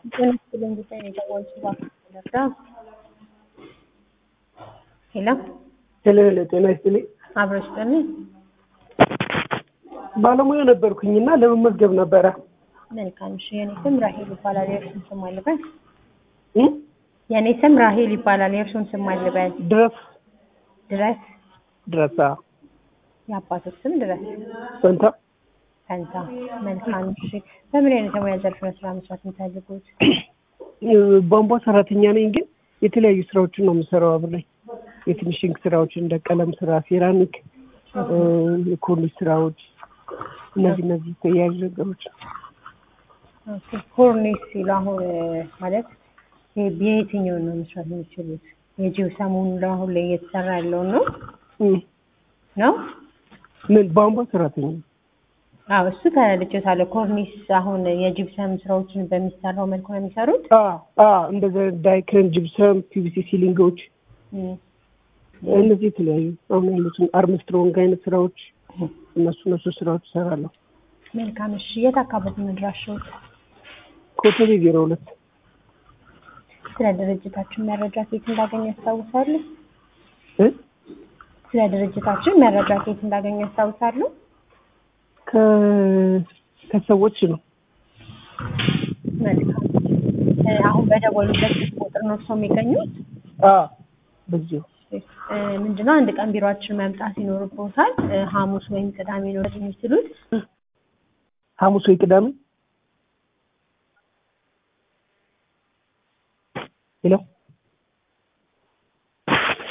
ጤና ጉዳይ ነው የደወልኩት እባክህ ልርዳ? ሄሎ ሄሎ ሄሎ፣ ጤና ይስጥልኝ። አብረሽ ጥልኝ። ባለሙያ ነበርኩኝና ለመመዝገብ ነበረ። መልካም እሺ። የኔ ስም ራሄል ይባላል። የእርሱን ስም አልበል። እ? የኔ ስም ራሄል ይባላል። የእርሱን ስም አልበል። ድረስ ድረስ ድረስ አዎ። የአባቶች ስም ድረስ ፈንታ ፈንታ። መልካም እሺ። በምን አይነት የሙያ ዘርፍ ነው ስራ መስራት የምታደርጉት? እ፣ ቧንቧ ሰራተኛ ነኝ፣ ግን የተለያዩ ስራዎችን ነው የምሰራው አብሬ የፊኒሽንግ ስራዎች እንደ ቀለም ስራ፣ ሴራሚክ፣ እ፣ የኮርኒስ ስራዎች እነዚህ እነዚህ ተያያዥ ነገሮች ኦኬ። ኮርኒስ ሲሉ አሁን እ፣ ማለት የ- የየትኛውን ነው መስራት የሚችሉት? የጂፕሰሙን አሁን ላይ እየተሰራ ያለውን ነው እ፣ ነው? ምን ቧንቧ ሰራተኛ ነኝ። አዎ እሱ ተረድቼታለሁ። ኮርኒስ አሁን የጂፕሰም ስራዎችን በሚሰራው መልኩ ነው የሚሰሩት? አ አ እንደዛ ዳይክረን፣ ጅብሰም፣ ፒቪሲ ሲሊንጎች እም፣ እነዚህ የተለያዩ አሁን ያሉትን አርምስትሮንግ አይነት ስራዎች እነሱ እነሱ ስራዎች እሰራለሁ። መልካም እሺ። የት አካባቢ ነው አድራሻዎት? ኮተቤ ዜሮ ሁለት ስለ ድርጅታችን መረጃ ከየት እንዳገኙ ያስታውሳሉ? እ? ስለ ድርጅታችን መረጃ ከየት እንዳገኙ ያስታውሳሉ? ከ ከሰዎች ነው መልካም እ፣ አሁን በደወሉበት ቁጥር ነው ሰው የሚገኙት? አ በዚሁ እ፣ ምንድነው አንድ ቀን ቢሮአችን መምጣት ይኖርብዎታል። እ፣ ሐሙስ ወይም ቅዳሜ ነው የሚችሉት። ሐሙስ ወይ ቅዳሜ ሄሎ